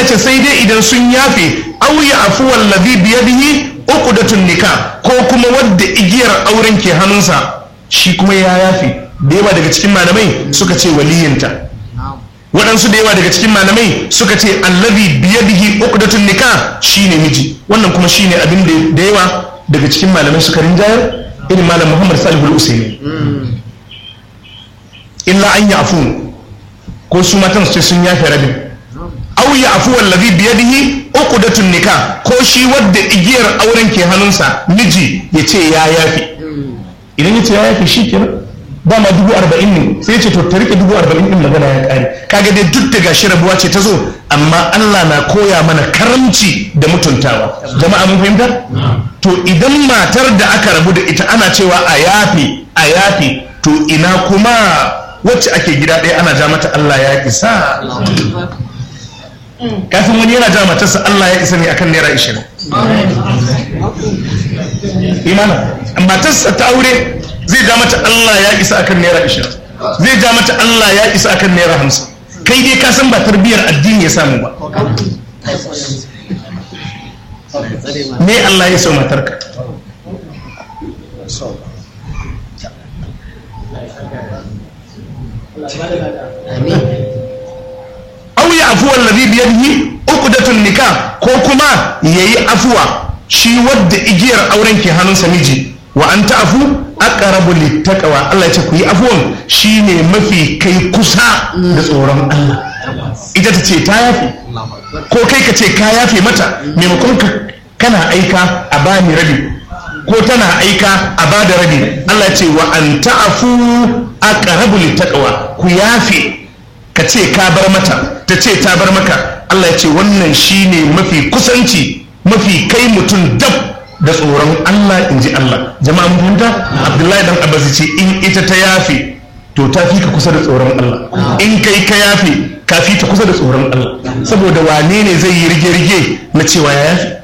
Allah ce sai dai idan sun yafe aw ya afu wallazi biyadihi uqdatun nikah ko kuma wadda igiyar auren ke hannunsa shi kuma ya yafe da yawa daga cikin malamai suka ce waliyinta waɗansu da yawa daga cikin malamai suka ce allazi biyadihi uqdatun nikah shine miji wannan kuma shine abin da yawa daga cikin malamai suka rinjayar irin malam Muhammad Salih al-Usaini illa an yafu ko su matan su ce sun yafe rabin aw yafu wallazi biyadihi uqdatun nikah ko shi wadda igiyar auren ke hannunsa miji ya ce ya yafe idan ya ce ya yafe shi kenan ba ma dubu arba'in ne sai ce to ta rike dubu arba'in din magana ya kare kaga dai duk da gashi rabuwa ce ta zo amma Allah na koya mana karamci da mutuntawa jama'a mun fahimta to idan matar da aka rabu da ita ana cewa a yafe a yafe to ina kuma wacce ake gida ɗaya ana ja mata Allah ya isa kafin wani yana ja matarsa Allah ya isa ne akan naira ishirin imana matarsa ta aure zai ja mata Allah ya isa akan naira ishirin zai ja mata Allah ya isa akan naira hamsin kai dai ka san ba tarbiyyar addini ya samu ba me Allah ya so matarka aw ya afuwa alladhi bi yadihi uqdatun nikah ko kuma yayi afuwa shi wadda igiyar auren ke hannunsa miji wa an ta'fu aqrabu littaqwa Allah ya ce ku yi afuwan shine mafi kai kusa da tsoron Allah ita ta ce ta yafe ko kai ka ce ka yafe mata maimakon ka kana aika a bani rabi ko tana aika a bada rabi Allah ya ce wa an ta'fu aqrabu littaqwa ku yafe ka ce ka bar mata ta ce ta bar maka Allah ya ce wannan shine mafi kusanci mafi kai mutum dab da tsoron Allah in ji Allah jama'a mun fahimta Abdullahi dan Abbas ce in ita ta yafe to ta fi ka kusa da tsoron Allah in kai ka yafe ka fi ta kusa da tsoron Allah saboda wane ne zai yi rige-rige na cewa ya yafe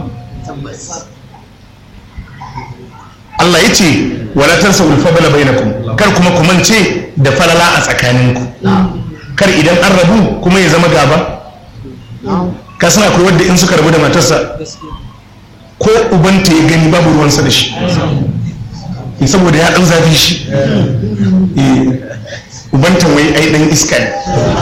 Allah ya ce wala tansa ulfabala bainakum kar kuma ku mance da falala a tsakaninku kar idan an rabu kuma ya zama gaba ka san akwai wadda in suka rabu da matarsa ko ubanta ya gani babu ruwansa da shi saboda ya dan zafi shi ubanta wai ai dan iska ne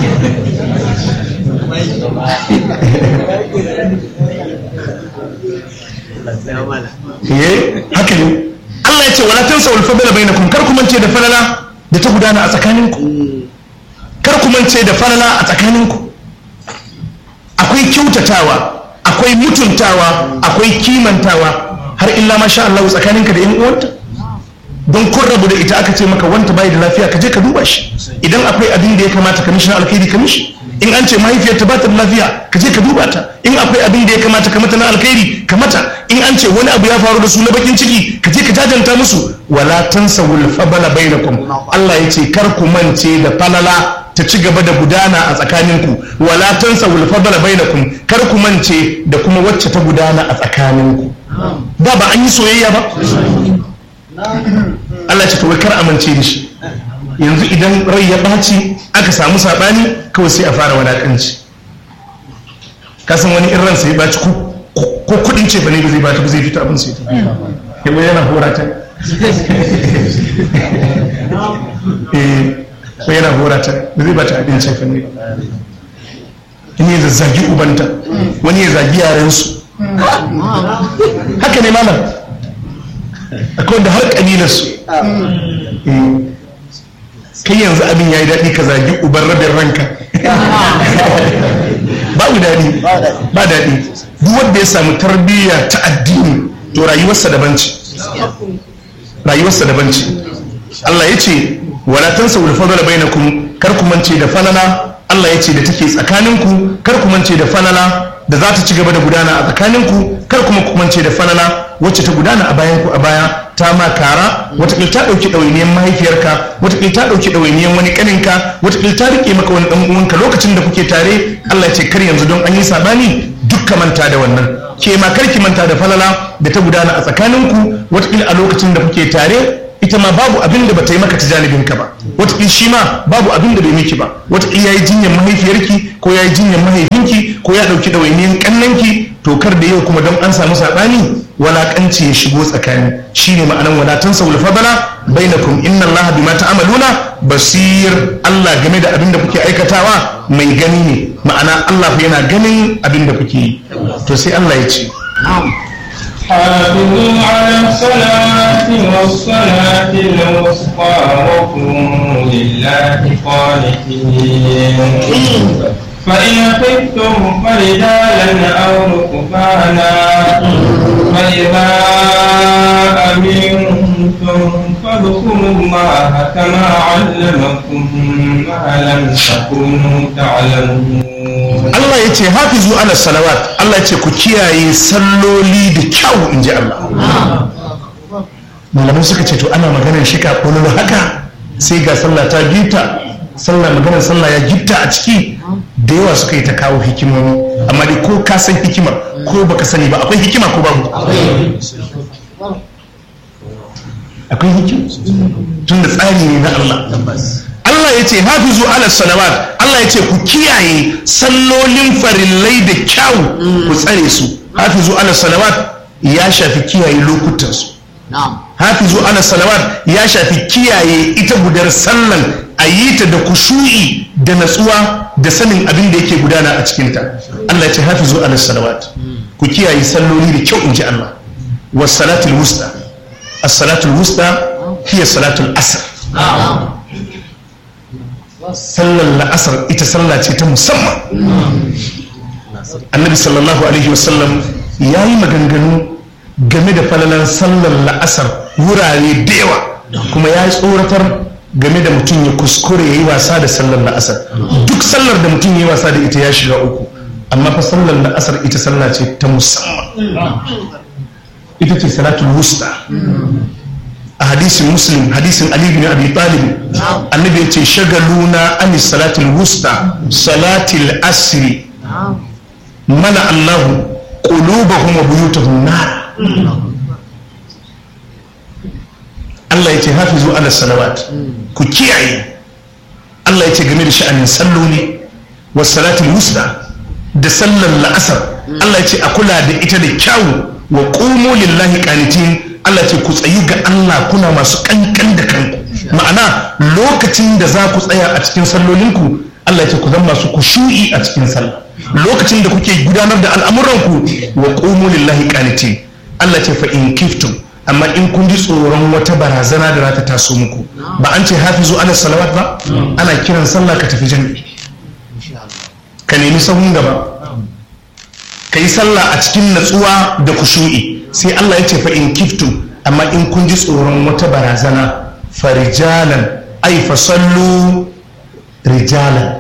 haka ne Allah ya ce wala tansa wal fadla bainakum kar ku mance da falala da ta gudana a tsakaninku kar ku mance da falala a tsakaninku akwai kyautatawa akwai mutuntawa akwai kimantawa har illa masha Allah tsakaninka da yan uwanta don kun rabu da ita aka ce maka wanta bai da lafiya ka je ka duba shi idan akwai abin da ya kamata ka mishi na alkhairi ka mishi in an ce mahaifiyarta ba ta da lafiya ka je ka duba ta in akwai abin da ya kamata ka mata na alkhairi ka mata in an ce wani abu ya faru da su na bakin ciki ka je ka jajanta musu wala tansawul fabala bainakum Allah ya ce kar ku mance da falala ta ci gaba da gudana a tsakaninku wala tansa wulfadala bainakum kar ku mance da kuma wacce ta gudana a tsakaninku ba ba an yi soyayya ba Allah ce kawai kar amince da shi yanzu idan rai ya ɓaci aka samu saɓani kawai sai a fara wadaƙanci kasan wani in ransa ya ɓaci ko kuɗin ce ba ne ba zai bata ba zai fita abin sai ta yabo yana horata ko yana horata ba zai bata abin ce fanni wani ya zazzagi ubanta wani ya zagi yarensu haka ne malam akwai wanda har kabilarsu kai yanzu abin ya yi daɗi ka zagi uban rabin ranka babu daɗi ba daɗi duk wanda ya samu tarbiyya ta addini to rayuwarsa daban ce rayuwarsa daban ce Allah ya ce wala tansa wal fadla bainakum kar ku mance da falala Allah ya ce da take tsakaninku kar ku mance da falala da za ta ci gaba da gudana a tsakaninku kar kuma ku mance da falala wacce ta gudana a bayan ku a baya ta ma kara watakil ta ɗauki ɗawainiyar mahaifiyarka watakil ta ɗauki ɗawainiyar wani ƙaninka watakil ta riƙe maka wani ɗan uwanka lokacin da kuke tare Allah ya ce kar yanzu don an yi saɓani duk ka manta da wannan ke ma kar ki manta da falala da ta gudana a tsakaninku watakil a lokacin da kuke tare ita ma babu abin da bata yi maka ta janibin ka ba wata shi ma babu abin da bai miki ba wata ya yi jinyar mahaifiyarki ko ya yi jinyar mahaifinki ko ya ɗauki ɗawainiyan ƙannanki to kar da yau kuma don an samu saɓani walaƙanci ya shigo tsakani shine ma'anan wadatan saul fadala bainakum inna Allah bima ta'maluna basir Allah game da abin da kuke aikatawa mai gani ne ma'ana Allah fa yana ganin abin da kuke yi to sai Allah ya ce حافظوا على الصلاة والصلاة الوسطى وقوموا لله قانتين فإن خفتم فرجالا أو ركبانا فإذا أمنتم فاذكروا الله كما علمكم ما لم تكونوا تعلمون Allah ya ce hafizu ala salawat Allah ya ce ku kiyaye salloli da kyau in ji Allah malamai suka ce to ana maganar shika kololo haka sai ga sallah ta gita sallah maganar sallah ya gita a ciki da yawa suka yi ta kawo hikimomi amma dai ko ka san hikimar ko baka sani ba akwai hikima ko babu akwai hikima tun da tsari ne na Allah Allah ya ce hafizu ala salawat Allah ya ce ku kiyaye sallolin farillai da kyau ku tsare su hafizu ala salawat ya shafi kiyaye lokutansu hafizu ala salawat ya shafi kiyaye ita gudar sallan a yi ta da kushu'i da natsuwa da sanin abin da yake gudana a cikinta Allah ya ce hafizu ala salawat ku kiyaye salloli da kyau in ji Allah was salatul wusta as-salatul wusta hiya salatul asr sallar la'asar ita sallah ce ta musamman annabi sallallahu alaihi wasallam ya yi maganganu game da falalan sallar la'asar wurare da yawa kuma ya yi tsoratar game da mutum ya kuskure ya yi wasa da sallar la'asar duk sallar da mutum ya yi wasa da ita ya shiga uku amma fa sallar la'asar ita sallah ce ta musamman ita ce salatul wusta a hadisin muslim hadisin ali bin abi talib annabi ya ce shagaluna an salatul wusta salatul asri mana allahu qulubahum wa buyutahum nar Allah ya ce hafizu ala salawat ku kiyaye Allah ya ce game da sha'anin salloli wa salatul wusta da sallar la'asar Allah ya ce a kula da ita da kyawu wa qumu lillahi qanitin Allah ce ku tsayi ga Allah kuna masu kankan da kanku ma'ana lokacin da za ku tsaya a cikin sallolinku Allah ce ku zama masu kushu'i a cikin sallah lokacin da kuke gudanar da al'amuranku wa qumu lillahi qanitin Allah ce fa in kiftum amma in kun ji tsoron wata barazana da za ta taso muku ba an ce hafizu ala salawat ba ana kiran sallah ka tafi jami'i ka nemi sahun gaba ka yi sallah a cikin natsuwa da kushu'i sai Allah ya ce fa in kiftum amma in kun ji tsoron wata barazana farijalan ai fa sallu rijalan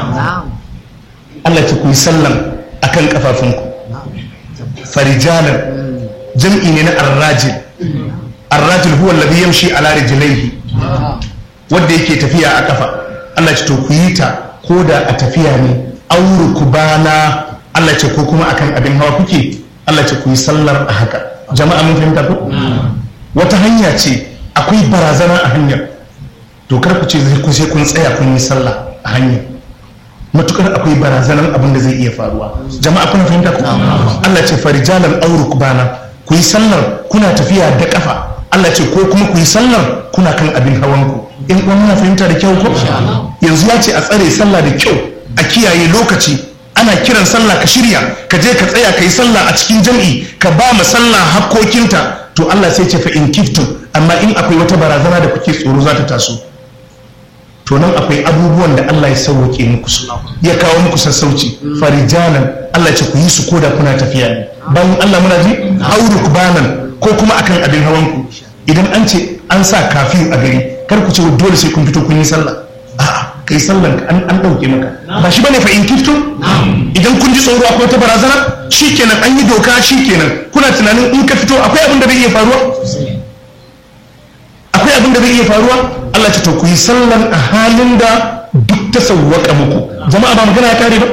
Allah ce ku yi sallan akan kafafunku farijalan jam'i ne na arrajil arrajil huwa alladhi yamshi ala rijlaihi wanda yake tafiya a kafa Allah ce to ku yi ta ko da a tafiya ne auru kubana Allah ce ko kuma akan abin hawa kuke Allah ce ku yi sallar a haka jama'a mun fahimta ko wata hanya ce akwai barazana a hanyar to kar ku ce zai ku sai kun tsaya kun yi sallah a hanyar matukar akwai barazanar abin da zai iya faruwa jama'a kuna fahimta ko Allah ce farijalan auru kubana ku yi sallar kuna tafiya da kafa Allah ce ko kuma ku yi sallar kuna kan abin hawan ku in kuma muna fahimta da kyau ko yanzu ya ce a tsare sallah da kyau a kiyaye lokaci ana kiran sallah ka shirya ka je ka tsaya ka yi sallah a cikin jam'i ka ba ma sallah hakkokinta to Allah sai ce fa in kiftum amma in akwai wata barazana da kuke tsoro za ta taso to nan akwai abubuwan da Allah ya sauke muku su ya kawo muku sassauci farijalan Allah ce ku yi su koda kuna tafiya ne bayan Allah muna ji auru kubanan ko kuma akan abin hawan ku idan an ce an sa kafin a gari kar ku ce dole sai kun fito kun yi sallah a'a kai sallan an an dauke maka ba shi bane fa in kifto idan kun ji tsoro akwai ta barazana shikenan an yi doka shikenan kuna tunanin in ka fito akwai abin da zai iya faruwa akwai abin da zai iya faruwa Allah ce to ku yi sallan a halin da duk ta sauwaka muku jama'a ba magana ya kare ba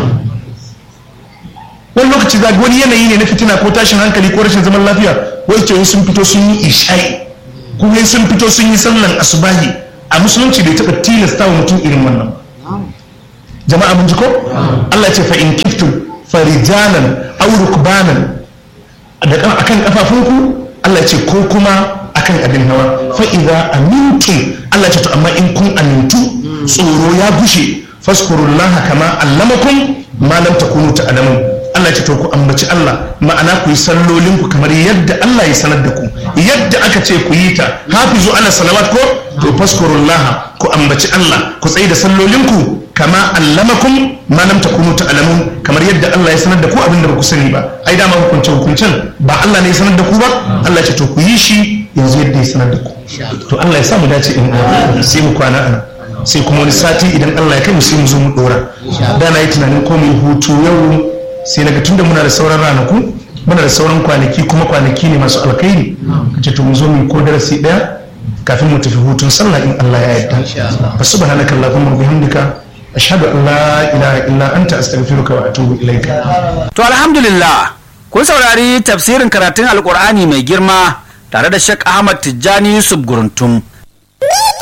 wani lokaci za wani yanayi ne na fitina ko tashin hankali ko rashin zaman lafiya wai ce sun fito sun yi isha'i kuma sun fito sun yi sallan asubahi a musulunci bai taɓa tilasta wa mutum irin wannan jama'a mun ji ko Allah ce fa in kiftum farijalan aw rukbanan da akan kafafunku Allah ce ko kuma akan abin hawa fa idza amintum Allah ce to amma in kun amintu tsoro ya gushe faskurullaha kama allamakum ma lam takunu ta'lamun Allah ce to ku ambaci Allah ma'ana ku yi sallolin ku kamar yadda Allah ya sanar da ku yadda aka ce ku yi ta hafizu ala salawat ko to faskurullaha ku ambaci Allah ku tsaye da sallolin ku kama allamakum ma lam takunu ta'lamun kamar yadda Allah ya sanar da ku abin da ba ku sani ba ai dama hukunce hukuncen ba Allah ne ya sanar da ku ba Allah ce to ku yi shi yanzu yadda ya sanar da ku to Allah ya sa mu dace in sai mu kwana ana sai kuma wani sati idan Allah ya kai mu sai mu zo mu dora da na yi tunanin ko mu hutu yau sai daga tunda muna da sauran ranaku muna da sauran kwanaki kuma kwanaki ne masu alkhairi kace to mu zo mu ko darasi daya kafin mu tafi hutun sallah in Allah ya yarda fa subhanaka allahumma wa bihamdika ashhadu an la ilaha illa anta astaghfiruka wa atubu ilaika To alhamdulillah kun saurari tafsirin karatun alkur'ani mai girma tare da Sheikh Ahmad Tijjani Yusuf Guruntum